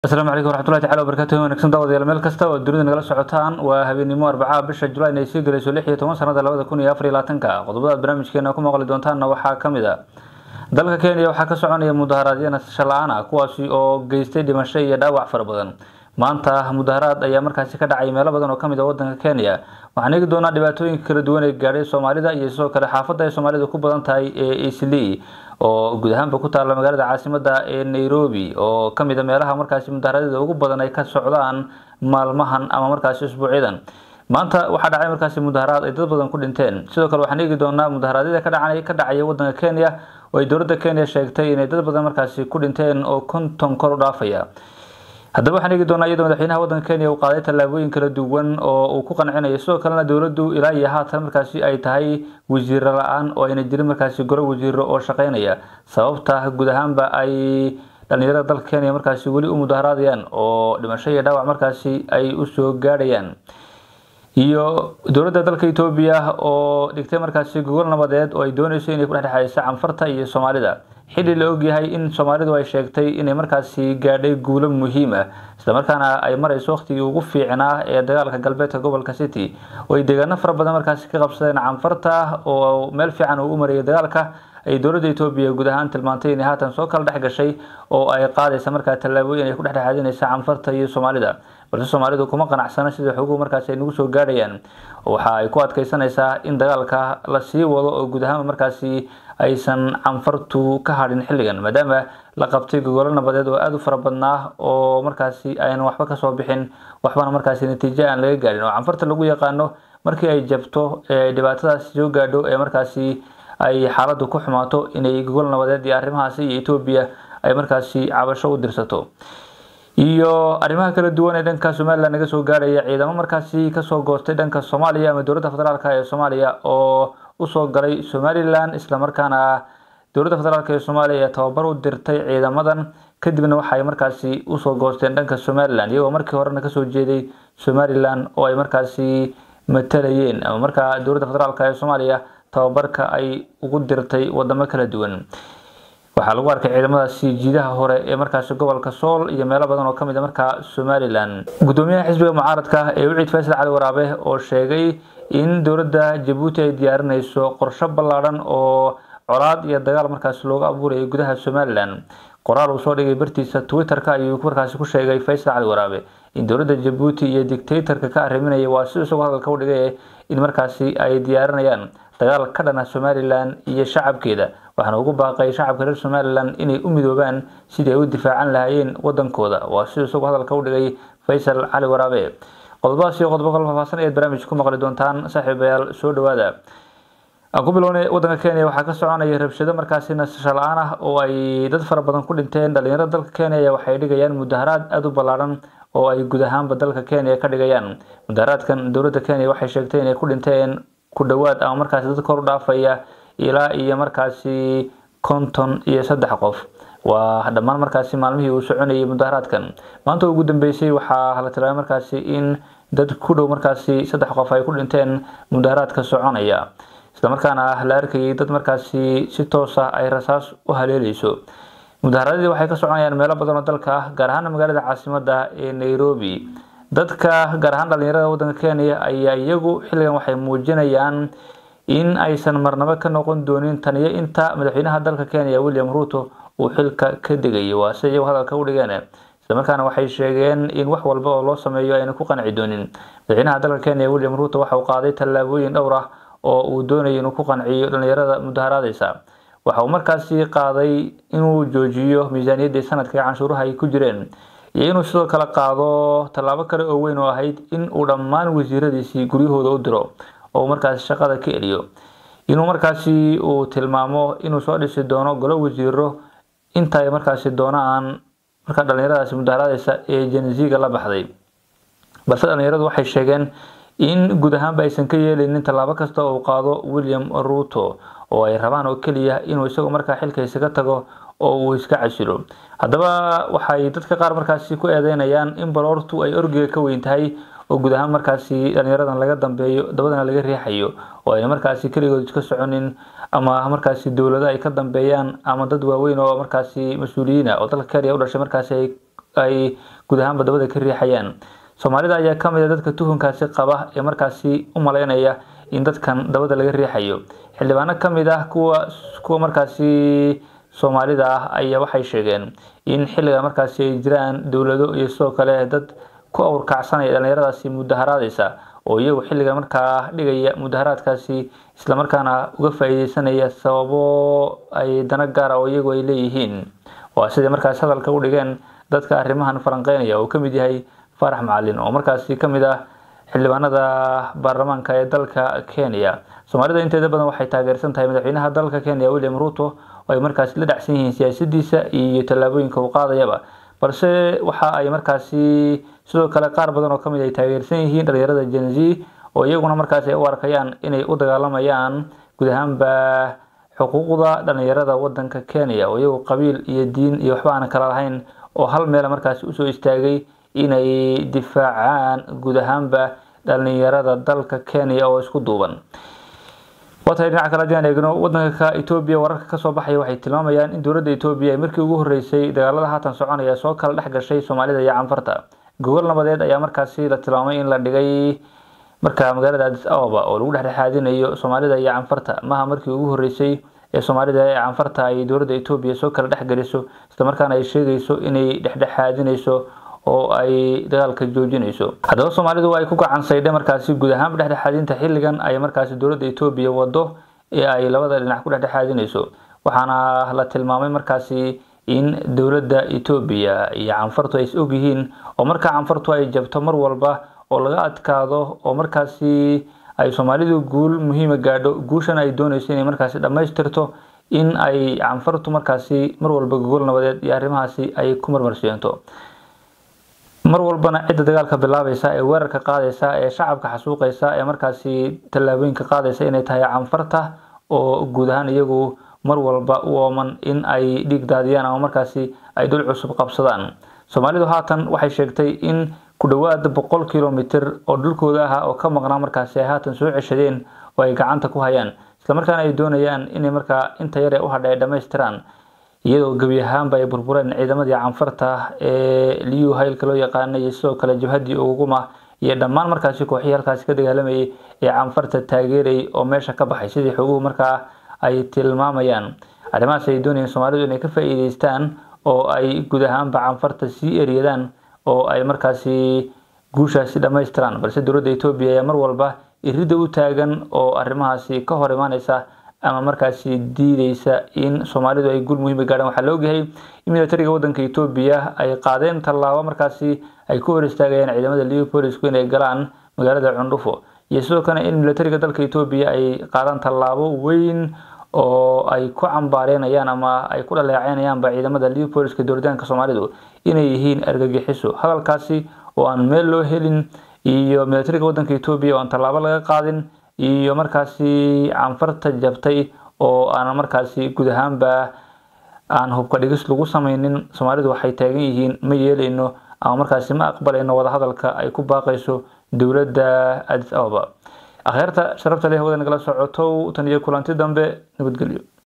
asalaamu calaykum waraxmatullahi tacala wabarakatuh wanagsan daawadayaal meel kasta oo dunida nagala socotaan waa habeenimo arbacaha bisha julayn ay sii gelayso lix iyo toban sanada labada kun iyo afar iyo labaatanka qodobada aad barnaamijkeena ku maqli doontaanna waxaa ka mid a dalka kenya waxaa ka soconaya mudaharaadyo nasasho la-aan ah kuwaasi oo geystay dhimasho iyo dhaawac fara badan maanta mudaharaad ayaa markaasi ka dhacay meelo badan oo kamid a wadanka kenya waxaan eegi doonaa dhibaatooyinka kala duwan ee gaadhay soomaalida iyo sidoo kale xaafadda ay soomaalida ku badan tahay ee isli oo guud ahaanba ku taalla magaalada caasimada ee nairobi oo kamid a meelaha markaasi mudaharaadyada ugu badan ay ka socdaan maalmahan ama markaasi usbuucyadan maanta waxaa dhacay markaasi mudaharaad ay dad badan ku dhinteen sidoo kale waxaan eegi doonaa mudaharaadyada ka dhaca ka dhacaya wadanka kenya oo ay dowladda kenya sheegtay inay dad badan markaasi ku dhinteen oo konton kor u dhaafaya haddaba waxaan eegi doonaa iyadoo madaxweynaha wadanka kenya uu qaaday tallaabooyin kala duwan oo uu ku qancinayo sidoo kalena dowladdu ilaa iyo haatan markaasi ay tahay wasiiro la-aan oo ayna jirin markaasi golo wasiiro oo shaqeynaya sababta guud ahaanba ay dhalinyarada dalka kenya markaasi weli u mudaharaadayaan oo dhimasho iyo dhaawac markaasi ay usoo gaadhayaan iyo dowladda dalka etoobiya oo dhigtay markaasi gogol nabadeed oo ay dooneyso inay ku dhexdhexayso canfarta iyo soomaalida xilli la ogyahay in soomaalidu ay sheegtay inay markaasi gaadhay guulo muhiim ah islamarkaana ay marayso waqtigii ugu fiicnaa ee dagaalka galbeedka gobolka city oo ay deegaano fara badan markaasi ka qabsadeen canfarta oo meel fiican uu u marayay dagaalka ay dowladda etoobiya guud ahaan tilmaantay inay haatan soo kala dhex gashay oo ay qaadaysa markaa tallaabooyin ay ku dhexdhexaadinaysa canfarta iyo soomaalida balse soomaalidu kuma qanacsana sida xoguhu markaasi ay nagu soo gaadhayaan waxa ay ku adkeysanaysaa in dagaalka la sii wado oo guud ahaan markaasi aysan canfartu ka hadhin xilligan maadaama la qabtay gogolo nabadeed oo aada u fara badnaa oo markaasi aynan waxba kasoo bixin waxbana markaasi natiijo aan laga gaadhin oo canfarta lagu yaqaano markii ay jabto ee dhibaatadaasi soo gaadho ee markaasi ay xaaladdu ku xumaato inay gogol nabadeed iyo arrimahaasi iyo etoobiya ay markaasi cabasho u dirsato iyo arrimaha kala duwan ee dhanka somalilan naga soo gaadhaya ciidamo markaasi kasoo goostay dhanka soomaaliya ama dowladda federaalk ee soomaaliya oo usoo galay somalilan islamarkaana dowladda federaalk ee soomaaliya ee tababar u dirtay ciidamadan kadibna waxaay markaasi usoo goosteen dhanka somalilan iyagoo markii horena kasoo jeeday somalilan oo ay markaasi matalayeen ama markaa dowladda federaalk ee soomaaliya tababarka ay ugu dirtay wadamo kala duwan waxaa lagu arkay ciidamadaasi jiidaha hore ee markaasi gobolka sool iyo meelo badan oo kamid a markaa somalilan gudoomiyaha xisbiga mucaaradka ee wiciid faysal cali waraabe oo sheegay in dowladda jabuuti ay diyaarinayso qorsho ballaadhan oo colaad iyo dagaal markaasi looga abuurayay gudaha somalilan qoraal uu soo dhigay bartiisa twitter-ka ayuu markaasi ku sheegay faysal cali waraabe in dowladda jabuuti iyo dictatorka ka arriminaya waa si isagoo hadalka u dhigay in markaasi ay diyaarinayaan dagaal ka dhana somalilan iyo shacabkeeda waxaana ugu baaqay shacabka reer somalilan inay u midoobaan sidii ay u difaacan lahaayeen wadankooda waa si isagoo hadalka u dhigay faysal cali waraabe qodobadaas iyo qodobo kala faahfaahsan ayaad barnaamij ku maqli doontaan saaxiibayaal soo dhawaada aan ku bilownay wadanka kenya waxaa ka soconaya rabshado markaasi nasasho la-aan ah oo ay dad fara badan ku dhinteen dhalinyarada dalka kenya waxay dhigayaan mudaharaad aada u ballaadhan oo ay guud ahaanba dalka kenya ka dhigayaan mudaharaadkan dowladda kenya waxay sheegtay inay ku dhinteen ku dhowaad ama markaasi dad kor u dhaafaya ilaa iyo markaasi konton iyo saddex qof waa dhammaan markaasi maalmihii uu soconayay mudaharaadkan maanta ugu dambeysay waxaa la tilaabay markaasi in dad ku dhow markaasi saddex qof ay ku dhinteen mudaharaadka soconaya islamarkaana la arkayay dad markaasi si toos ah ay rasaas u haleeleyso mudaharaadyadii waxay ka soconayaan meelo badan oo dalka ah gaar ahaan magaalada caasimada ee nairobi dadka gaar ahaan dhalinyarada wadanka kenya ayaa iyagu xilligan waxay muujinayaan in aysan marnabo ka noqon doonin taniyo inta madaxweynaha dalka kenya william ruto uu xilka ka degayo waa si iyagu hadalka u dhigeen islamarkaana waxay sheegeen in wax walba oo loo sameeyo ayna ku qanci doonin madaxweynaha dalka kenya william ruto waxa uu qaaday tallaabooyin dhowr ah oo uu doonayo inuu ku qanciyo dhalinyarada mudaharaadeysa waxa uu markaasi qaaday inuu joojiyo miisaaniyaddii sanadka ee canshuuraha ay ku jireen iyo inuu sidoo kale qaado tallaabo kale oo weyn oo ahayd in uu dhammaan wasiiradiisii guryahooda u diro oo markaasi shaqada ka eliyo inuu markaasi uu tilmaamo inuu soo dhisi doono golo wasiiro inta ay markaasi doonaan markaa dhalinyaradaasi mudaharaadeysa ee jenziga la baxday balse dhalinyaradu waxay sheegeen in guud ahaanba aysan ka yeeleynin tallaabo kasta oo uu qaado william ruto oo ay rabaan oo keliya inuu isagu markaa xilka isaga tago oo uu iska casilo haddaba waxay dadka qaar markaasi ku eedeynayaan in baloortu ay orgiga ka weyn tahay oo guud ahaan markaasi dhalinyaradan laga dambeeyo dabadana laga riixayo oo ayna markaasi keligood iska soconin ama markaasi dowlado ay ka dambeeyaan ama dad waaweyn oo markaasi mas-uuliyiin ah oo dalka kenya u dhashay markaasi ay ay guud ahaanba dabada ka riixayaan soomaalida ayaa ka mid a dadka tuhunkaasi qaba ee markaasi u maleynaya in dadkan dabada laga riixayo xildhibaano ka mid ah kuwa kuwa markaasi soomaalida ah ayaa waxay sheegeen in xilliga markaasi ay jiraan dowlado iyo sidoo kale dad ku awrkacsanaya dhalinyaradaasi mudaharaadeysa oo iyagu xilliga markaa dhigaya mudaharaadkaasi islamarkaana uga faa-iideysanaya sababo ay dana gaara oo iyagu ay leeyihiin waa siday markaasi hadalka u dhigeen dadka arrimahan falanqeynaya oo kamid yahay farax macalin oo markaasi kamid ah xildhibaanada baarlamaanka ee dalka kenya soomaalida inteeda badan waxay taageersan tahay madaxweynaha dalka kenya william ruto oo ay markaasi la dhacsan yihiin siyaasadiisa iyo tallaabooyinka uu qaadayaba balse waxa ay markaasi sidoo kale qaar badan oo kamid ay taageersan yihiin dhalinyarada gen z oo iyaguna markaasi ay u arkayaan inay u dagaalamayaan guud ahaanba xuquuqda dhalinyarada wadanka kenya oo iyagu qabiil iyo diin iyo waxba aan kala lahayn oo hal meel markaasi usoo istaagay inay difaacaan guud ahaanba dhalinyarada dalka kenya oo isku duuban waatahay dhinaca kale haddii aan eegno wadanka etoobiya wararka kasoo baxaya waxay tilmaamayaan in dowladda etoobiya ay markii ugu horeysay dagaalada haatan soconaya soo kala dhex gashay soomaalida iyo canfarta gogol nabadeed ayaa markaasi la tilmaamay in la dhigay marka magaalada adis ababa oo lagu dhexdhexaadinayo soomaalida iyo canfarta maha markii ugu horeysay ee soomaalida ee canfarta ay dowladda etoobiya soo kala dhex geliso islamarkaana ay sheegayso inay dhexdhexaadinayso oo ay dagaalka joojinayso haddaba soomaalidu ay ku gacansaydhe markaasi guud ahaanba dhexdhexaadinta xilligan ay markaasi dowladda etoobiya wado ee ay labada dhinac ku dhexdhexaadinayso waxaana la tilmaamay markaasi in dowladda etoobiya iyo canfartu ay is ogyihiin oo markaa canfartu ay jabto mar walba oo laga adkaado oo markaasi ay soomaalidu guul muhiima gaadho guushan ay doonayso inay markaasi dhammaystirto in ay canfartu markaasi mar walba gogol nabadeed iyo arrimahaasi ay ku marmarsiinto mar walbana cidda dagaalka bilaabaysa ee weerarka qaadaysa ee shacabka xasuuqaysa ee markaasi tallaabooyinka qaadaysa inay tahay canfarta oo guud ahaan iyagu mar walba u ooman in ay dhiig daadiyaan ama markaasi ay dhul cusub qabsadaan soomaalidu haatan waxay sheegtay in ku dhowaad boqol kilomitr oo dhulkooda ah oo ka maqnaa markaasi ay haatan soo ceshadeen oo ay gacanta ku hayaan islamarkaana ay doonayaan inay markaa inta yar ee u hadha ay dhammaystiraan iyadoo gebi ahaanba ay burbureen ciidamadii canfarta ee liyu haylka loo yaqaanay iyo sidoo kale jabhadii uguma iyo dhammaan markaasi kooxihii halkaasi ka dagaalamayay ee canfarta taageerayay oo meesha ka baxay sidii xoguhu markaa ay tilmaamayaan arrimahaas ay doonayeen soomaalidu inay ka faa-iideystaan oo ay guud ahaanba canfarta sii eryadaan oo ay markaasi guushaasi dhammaystiraan balse dowladda etoobiya ayaa mar walba iridda u taagan oo arrimahaasi ka hor imaaneysa ama markaasi diideysa in soomaalidu ay guul muhiima gaadhaan waxaa la ogyahay in militariga wadanka etoobiya ay qaadeen tallaabo markaasi ay ku hor istaagayaan ciidamada leopolisku inay galaan magaalada cundhufo iyo sidoo kale in militariga dalka etoobiya ay qaadaan tallaabo weyn oo ay ku cambaareynayaan ama ay ku dhaleeceynayaanba ciidamada leopoliska dowladaanka soomaalidu inay yihiin argagixiso hadalkaasi oo aan meel loo helin iyo militariga wadanka etoobiya oo aan tallaabo laga qaadin iyo markaasi canfarta jabtay oo aan markaasi guud ahaanba aan hubka dhigis lagu sameynin soomaalidu waxay taagan yihiin ma yeeleyno ama markaasi ma aqbalayno wadahadalka ay ku baaqayso dowladda adis ababa akhyaarta sharafta leh wada nagala socotow tan iyo kulanti dambe nabadgelyo